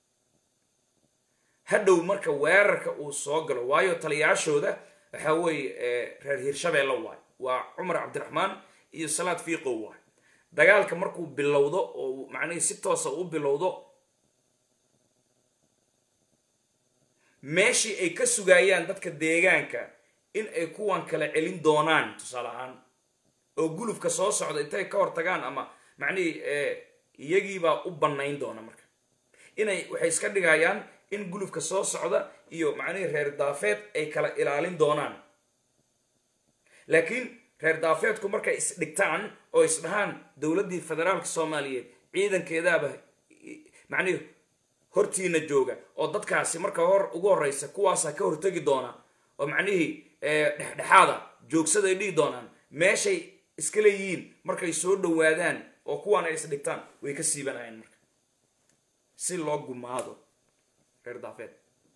hadhow marka weerarka uu soo galo waayo taliyaashooda waxaa weeye reer hirshabeelle waay waa cumar cabdiraxmaan iyo salaad fiiqow waay dagaalka markuu bilowdo oo macnihii si toosa u bilowdo meeshii ay ka sugaayaan dadka deegaanka in ay kuwan kala celin doonaan tusaale ahaan oo gulufka soo socda intay ka hor tagaan ama macnihii iyagiibaa u bannayn doona marka inay waxay iska dhigayaan in gulufka soo socda iyo macnihii reer daafeed ay kala ilaalin doonaan laakiin reer daafeedku markay isdhigtaan oo isdhahaan dowladdii federaalka soomaaliyeed ciidankeedaaba macnihii hortiina jooga oo dadkaasi marka hor ugu horreysa kuwaasaa ka hortegi doona oo macnihii dhexdhexaada joogsaday dhihi doonaan meeshay iska leeyihiin markay soo dhowaadaan oo kuwaan ay isdhigtaan way ka siibanayaan marka si loo gumaado reer daafeed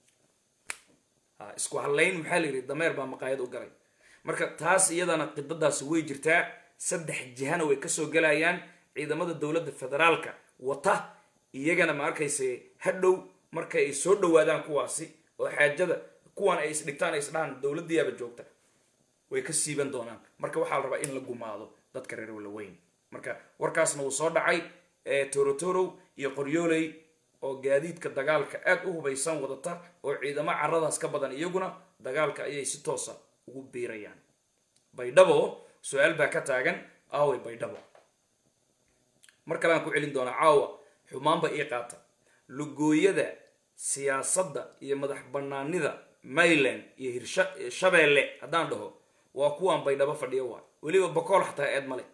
isku hadlayn maxaa la yidhi dameer baa maqaayad u galay marka taas iyadana qidadaasi way jirtaa saddex jihana way kasoo gelayaan ciidamada dowladda federaalka wata iyagana ma arkayse hadhow marka ay soo dhowaadaan kuwaasi oo xaajada kuwan ay isdhigtaan ay isdhahaan dowladdiyaaba joogta way ka siiban doonaan marka waxaa la rabaa in la gumaado dadka reer walaweyn marka warkaasna wuu soo dhacay torotorow iyo qoryooley oo gaadiidka dagaalka aad u hubaysan wadata oo ciidamo caradaas ka badan iyaguna dagaalka ayay si toosa ugu biirayaan baydhabo su-aal baa ka taagan aaway baydhabo mar kale aan ku celin doonaa caawa xumaanba ii qaata lugooyada siyaasadda iyo madax banaanida mayland iyo hirshabeelle haddaan dhaho waa kuwaan baydhabo fadhiyo waay weliba bokool xataa eed male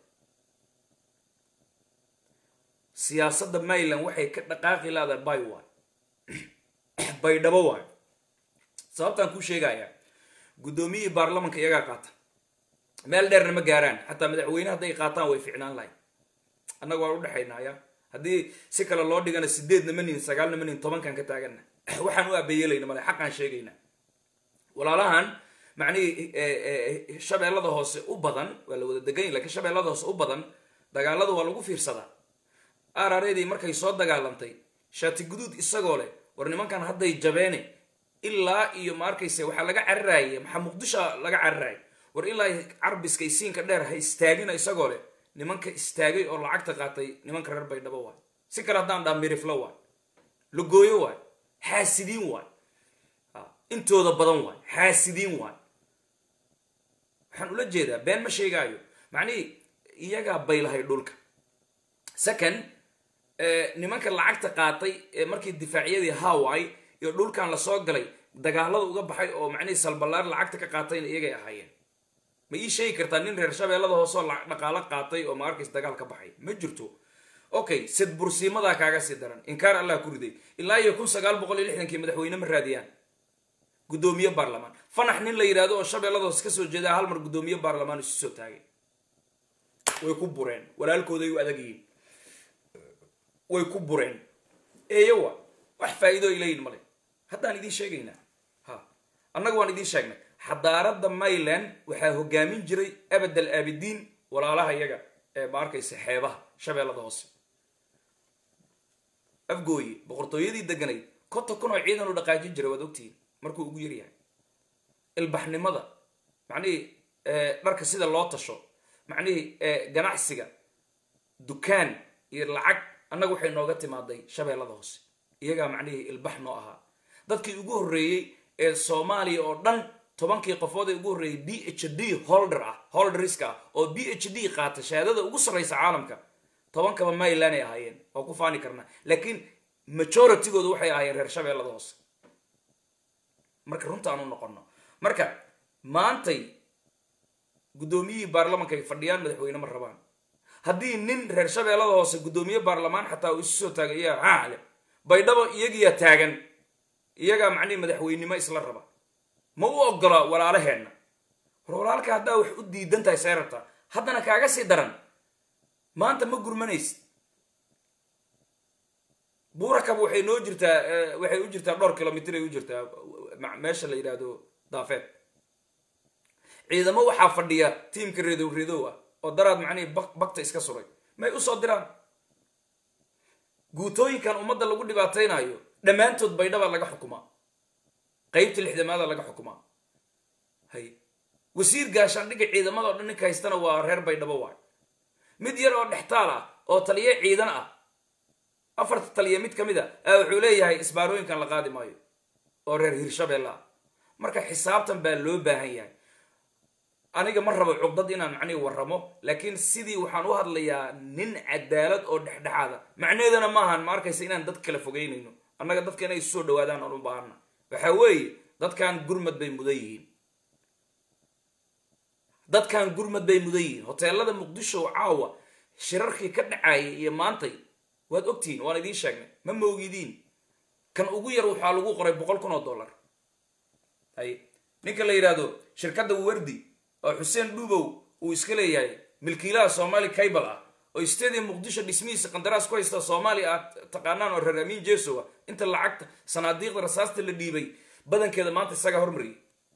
siyaasadda mayland waxay ka dhaqaaqi laadahay bay waay baydhabo waay sababtaan kuu sheegayaa guddoomiyihii baarlamanka iyagaa qaata meel dheerna ma gaaraan xataa madaxweyne hadday qaataan way ficnaan lahay annaga waan udhexaynaya haddii si kale loo dhigana sideedna ma nin sagaalna ma nin tobankan ka taagana waxaan u abeyelayna male xaqaan sheegayna walaalahan macnihii shabeellada hoose u badan waa la wada degan lakiin shabeellada hoose u badan dagaalada waa lagu fiirsadaa arareedii markay soo dagaalantay shaati guduud isagoo leh war nimankan hadday jabeene ilaa iyo ma arkayse waxaa laga cararaaya maxaa muqdisho laga cararaaya war ilaa carbiska isiinka dheer ha istaagina isagoo leh nimanka istaagay oo lacagta qaatay nimanka reer baydhabo waay si kale haddaan dhaa miriflo waay lagooyo waay xaasidiin waay intooda badan waay xaasidiin waay waxaan ula jeedaa been ma sheegaayo macnihii iyagaa baylahay dhulka second nimanka lacagta qaatay ee markii difaacyadii hawaii iyo dhulkan lasoo galay dagaalada uga baxay oo macnihii salballaar lacagta ka qaatayna iyagay ahaayeen ma ii sheegi kartaa nin reer shabeellada hooseoo dhaqaalo qaatay oo ma arkays dagaal ka baxay ma jirto okay sid bursiimadaa kaaga sii daran inkaar allah ku riday ilaa iyo kun sagaal boqol iyo lixdankii madaxweyne ma raadiyaan guddoomiye baarlamaan fanax nin la yidhahdo oo shabeellada hoose kasoo jeedaa hal mar guddoomiye baarlamaan isu soo taagay way ku bureen walaalkooday u adag yihiin way ku bureen eeyowa wax faa'iido ay leeyihin male haddaan idiin sheegaynaa ha annaga waan idiin sheegnay xadaaradda mayland waxaa hogaamin jiray abad al aabidiin walaalaha iyaga ee ma arkaysa xeebaha shabeellada hoose afgooye boqortooyadii deganayd konta kun oo ciidan u dhaqaajin jiray waad ogtihiin markuu ugu yaryahay ilbaxnimada macnihii dharka sida loo tasho macnihii ganacsiga dukaan iyo lacag annaga waxay nooga timaaday shabeellada hoose iyagaa macnihii ilbax noo ahaa dadkii ugu horreeyey ee soomaaliya oo dhan tobankii qofood ee ugu horreeyay b h d holder ah holderiska ah oo b h d qaata shahaadada ugu sarraysa caalamka tobankaba mayland ay ahaayeen oo ku faani karnaa laakiin majoritygooda waxay ahaayeen reer shabeellada hoose marka runta aan u noqono marka maantay guddoomiyihii baarlamanka ay fadhiyaan madaxweyne ma rabaan haddii nin reer shabeellada hoose guddoomiye baarlamaan xataa uu isu soo taagay iyaa haale baydhabo iyagiyaa taagan iyagaa macnihi madaxweynimo isla raba ma u ogola walaalaheenna war walaalka haddaa wax u diidan tahay see rabtaa haddana kaaga sii daran maanta ma gurmanaysid buurakab waxay noo jirtaa waxay u jirtaa dhowr kilomitr ay u jirtaa meesha la yidhaahdo daafeed ciidamo waxaa fadhiya tiimka redow redow ah oo daraad macnihii bakta iska suray may usoo diraan guutooyinkan ummadda lagu dhibaataynayo dhammaantood baydhabaa laga xukumaa qeybta lixdamaada laga xukumaa hay wasiir gaashaandhigga ciidamada o dhan ninka haystana waa reer baydhabo waay mid yar oo dhextaal ah oo taliye ciidan ah afarta taliya mid ka mid a a wuxuu leeyahay isbaarooyinkan la qaadi maayo oo reer hirshabeelle ah marka xisaabtan baa loo baahan yahay aniga ma rabo cugdad inaan macnihi warramo laakiin sidii waxaan u hadlayaa nin cadaalad oo dhexdhexaada macnaheedana maahan ma arkaysa inaan dad kala fogeynayno annaga dadka inay isu soo dhawaadaan aan u baahana waxa weeye dadkan gurmad bay mudan yihiin dadkan gurmad bay mudan yihiin hoteelada muqdisho caawa shirarkii ka dhacayay iyo maantay waad ogtihiin waan idiin sheegnay ma moogidiin kan ugu yar waxaa lagu qoray boqol kun oo dollar hay ninka la yidhaahdo shirkadda wardi oo xuseen dhuubow uu iska leeyahay milkiilaha soomaali kaybal ah oo stadium muqdisho dhismihiisa qandaraas ku haysta soomaaliya aad taqaanaan oo reer amiin jesowa inta lacagta sanaadiiqda rasaasta la dhiibay badankeeda maanta isagaa hormariyay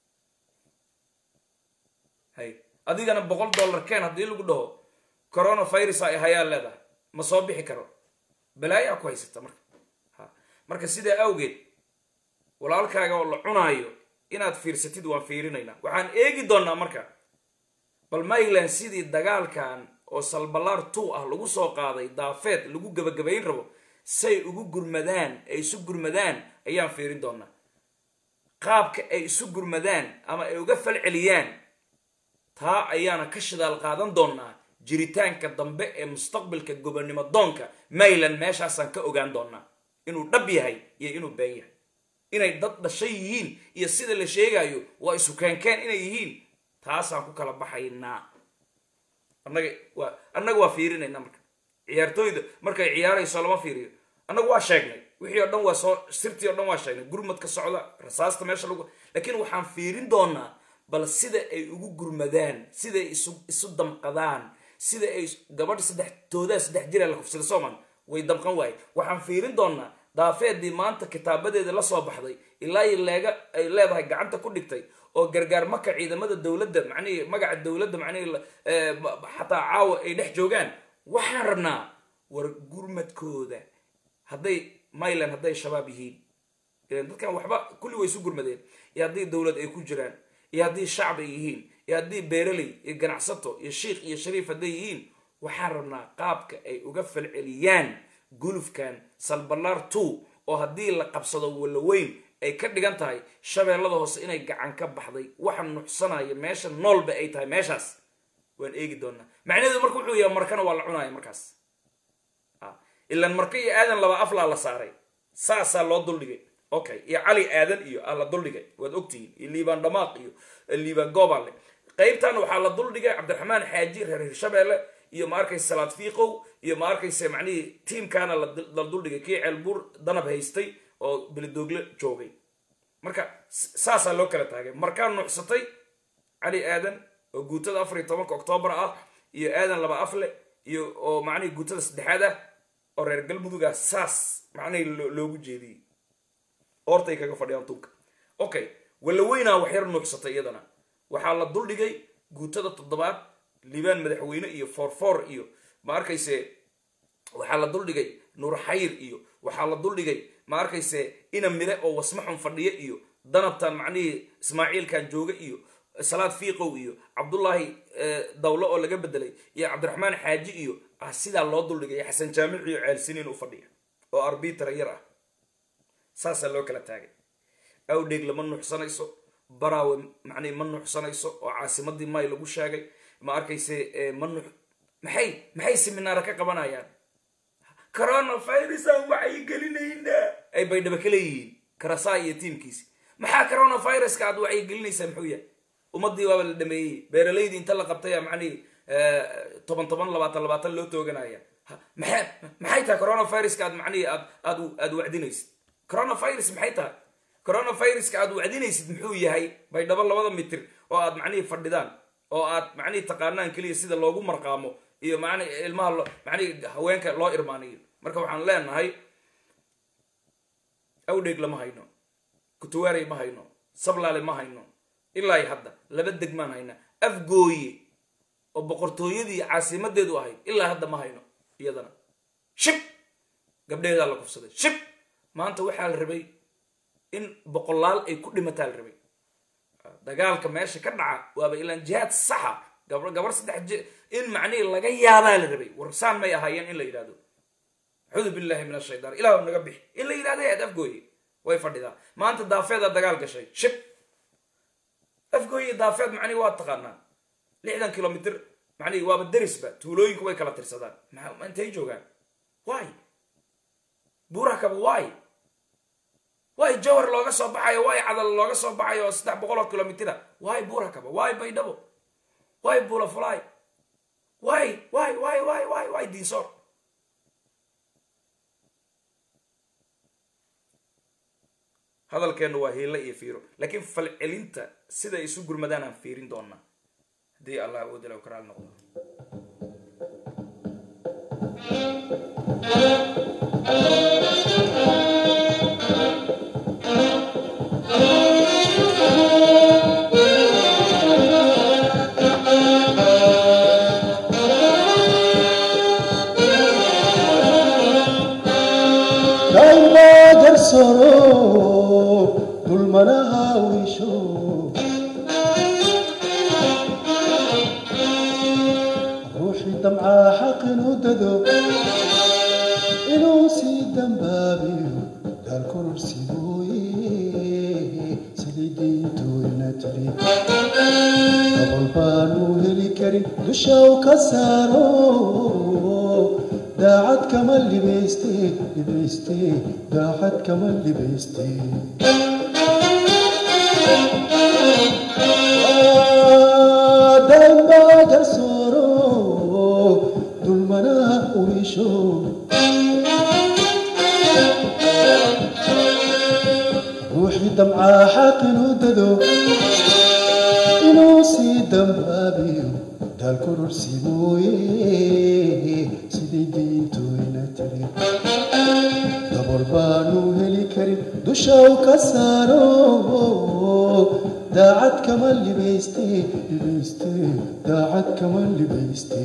hay adigana boqol dollar keen haddii lagu dhaho coronavirus ay hayaa leedahay ma soo bixi karo balaayaa ku haysata marka ha marka sidaa awgeed walaalkaaga oo la cunaayo inaad fiirsatid waan fiirinaynaa waxaan eegi doonnaa marka bal mayland sidii dagaalkan oo salbalaar two ah lagu soo qaaday daafeed lagu gabagabayn rabo say ugu gurmadaan ay isu gurmadaan ayaan fiirin doonaa qaabka ay isu gurmadaan ama ay uga falceliyaan taa ayaana ka shidaal qaadan doonaa jiritaanka dambe ee mustaqbalka gobonnimo doonka mayland meeshaasaan ka ogaan doonaa inuu dhab yahay iyo inuu been yahay inay dad dhashay yihiin iyo sida la sheegayo waa isu keenkeen inay yihiin taasaan ku kala baxaynaa annaga waa annaga waa fiirinayna marka ciyaartooyda markay ciyaarayso lama fiiriyo annagu waa sheegnay wixii oo dhan waa soo sirtii o dhan waa sheegnay gurmadka socda rasaasta meesha lagu laakiin waxaan fiirin doonaa bal sida ay ugu gurmadaan siday isu isu damqadaan sida ay gabadha saddex toodaa saddex jira la kufsada sooman way damqan waaye waxaan fiirin doonaa daafeedii maanta kitaabadeeda la soo baxday ilaa i leega ay leedahay gacanta ku dhigtay oo gargaar maka ciidamada dowladda macnihii magaca dowladda macnihii xataa caawa ay dhex joogaan waxaan rabnaa war gurmadkooda hadday myland hadday shabaab yihiin ilan dadkan waxba kulli way isu gurmadeen iyo haddii dowlad ay ku jiraan iyo haddii shacab ay yihiin iyo haddii beeraley iyo ganacsato iyo shiikh iyo shariif hadday yihiin waxaan rabnaa qaabka ay uga falceliyaan gulufkan salbalaar two oo haddii la qabsado walaweyn ay ka dhigan tahay shabeellada hoose inay gacan ka baxday waxa nuxsanaya meesha noolba ay tahay meeshaas waan eegi doonaa macnaheedu marka wuxuu yahay markana waa la cunaya markaas ilan marka iyo aadan laba aflaa la saaray saasaa loo duldhigay okay iyo cali aadan iyo aa la duldhigay waad ogtihiin iyo liibaan dhamaaq iyo liibaan goobaale qaybtan waxaa la duldhigay cabdiraxmaan xaaji reer hirshabeelle iyo ma arkaysa salaad fiiqow iyo ma arkaysa macnihii tiimkaana la duldhigay kii ceelbuur danab haystay oo belidoogle joogay marka saasaa loo kala taagay markaa nuucsatay cali aadan oo guutada afar iyo tobanka oktoobar ah iyo aadan laba afle iyo oo macnihii guutada saddexaad ah oo reer galmuduga saas macnihii loogu jeediyey oortay kaga fadhiyaan tunka okay walaweynaa waxyar nuucsatay iyadana waxaa la duldhigay guutada toddobaad liibaan madaxweyne iyo foorfoor iyo ma arkayse waxaa la duldhigay nuur xayr iyo waxaa la duldhigay ma arkayse ina mile oo wasmaxun fadhiya iyo danabtan macnihii ismaaciilkan jooga iyo salaad fiiqow iyo cabdullaahi dawlo oo laga bedelay iyo cabdiraxmaan xaaji iyo ah sidaa loo duldhigay xasan jaamic iyo ceelsiniin u fadhiya oo arbitra yar ah saasaa loo kala taagay awdheeg lama nuuxsanayso baraawe macnihi ma nuuxsanayso oo caasimadii may lagu sheegay ma arkayse ma nuux maxay maxay seminaara ka qabanayaan coronavirusaan waxay gelinaynaa ay baydhaba ka leeyihiin karasaa iyo tiimkiisi maxaa coronaviruska aad waxay gelinaysaa muxuu yahay ummadii waaba la dhameeyey beeralaydii inta la qabtaya macnihi toban toban labaatan labaatan loo tooganaya maxay maxay tahay coronaviruska aad macnihi aad aad aad wacdinaysid coronavirus maxay tahay coronaviruska aad wacdinaysid muxuu yahay baydhabo labada mitir oo aad macnihii fadhidaan oo aad macnihii taqaanaan keliya sida loogu marqaamo iyo man ilmaha macnihi haweenka loo irmaaniyo marka waxaan leenahay awdheeg lama hayno kutuwaarey ma hayno sablaale ma hayno ilaa hadda laba degmaan hayna afgooye oo boqortooyadii caasimadeedu ahayd ilaa hadda ma hayno iyadana shib gabdheedaa la kufsaday shib maanta waxaa la rabay in boqolaal ay ku dhimataa la rabay dagaalka meesha ka dhaca waaba ilaan jihaad saxa gab gabar saddex in macnihii laga yaabaa la rabay warsaan may ahaayeen in la yidhahdo acuudu billahi min ashaytaan ilah naga bixi in la yidhahdo eed afgooye way fadhidaa maanta daafeedaa dagaal gashay shib afgooye daafeed macnihi waa taqaanaa lixdan kilomitr macnihi waaba derisba tuulooyinku way kala tirsadaan ma intay joogaan wy buuraha kaba wy wy jawhar looga soo baxayo wy cadal looga soo baxayo saddex boqol oo kilomitra wy buuraha kaba wy baydhabo wy bulafly wy wy wy wy wy wy diinsoor hadalkeennu waa hiilo iyo fiiro laakiin falcelinta siday isu gurmadaan aan fiirin doonaa haddii allah awoodila karaal noqdo dulmanaha wisho ruuxii damcaa xaq inuu dado inuu sii dambaabiyo daalkororsi mooye sidii diintooyna tiri dabol baanu heli karin dusha u ka saaro daacad kama libayste libayste daacad kama libayste damba garsooro dulmanaha urisho ruuxii damcaa xaq inuu dado inuu sii dambaabiyo daalkororsi mooye sidii diintooyna tiri dabol baanu heli karin dusha u ka saaro daacad kama libayste libayste daacad kama libayste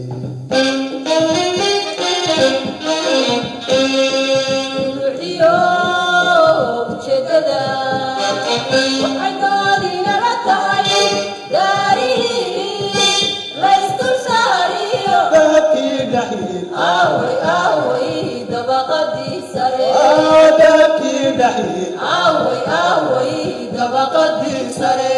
ujeedada waxay doodinala tahay daarihii laysdul saariyo dahabkii dhaxil aaway aaway dabaqadii sare dahabkii dhaxil aaway aaway dabaqadii sare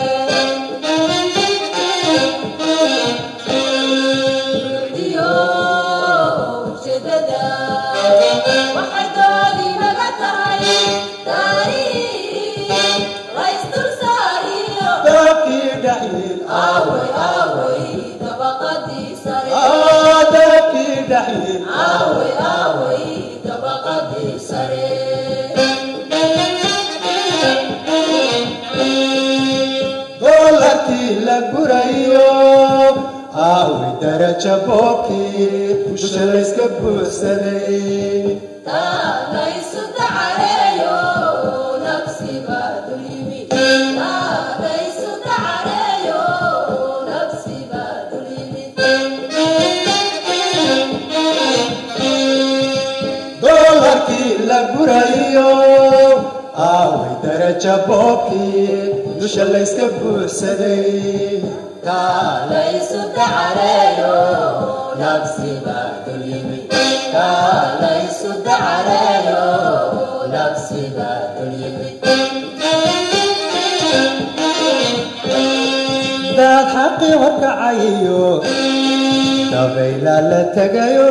ruuxdiyo ujeedada waxay doodinaga tahay daarihii laysdul saariyo dahabkii dhaxil aaway aaway dabaqadii sare dahabkii dhaxil aaway aaway dabaqadii sare doolarkii la gurayo aaway daraja boobkii dusha layska buuxsaday taagaysu dacareeyo nafsiba dul yimi taagaysu dacareeyo nafsiba dul yimi doolarkii la gurayo aaway daraja boobkii dusha layska buuxsaday taagaysu dacareeyo nafsiba dul yimi taagaysu dacareeyo nafsiba dul yimi daad xaqii horkacayo dabayla la tegayo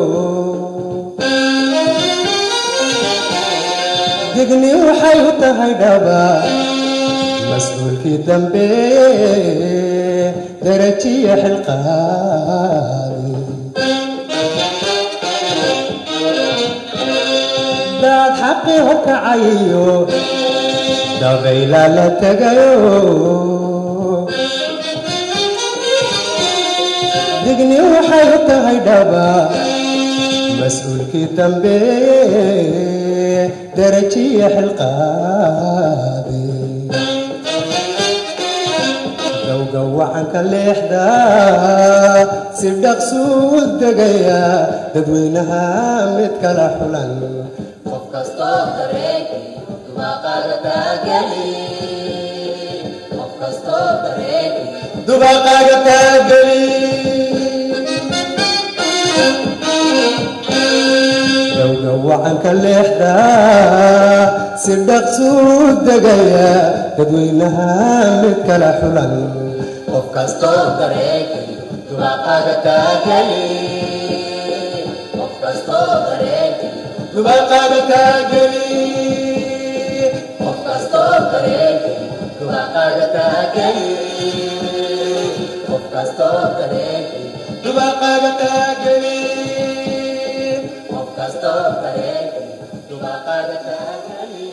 digni waxay u tahay dhaba mas-uulkii dambe darajiya xilqaadi daad xaqii horkacayo dabayla la tegayo digni waxay u tahay dhaba mas-uulkii dambe darajiya xilqaade dowga wacanka leexda si dhaqsuu degaya dadweynaha mid kala xulan qof kastoo dareenkii dubaaqaaga taageli qof kastoo dareenkii dubaqaaga taageli dowga wacanka leexda si dhaqsuu degaya dadweynaha mid kala xulan qof kastoo dareenkii dubaaqaaga taageli qof kastoo dareenkii dubaqaaga taageli qof kastoo dareenkii dubaaqaaga taageli qof kastoo dareenkii dubaqaaga taageli qof kastoo dareenkii dubaaqaaga taageli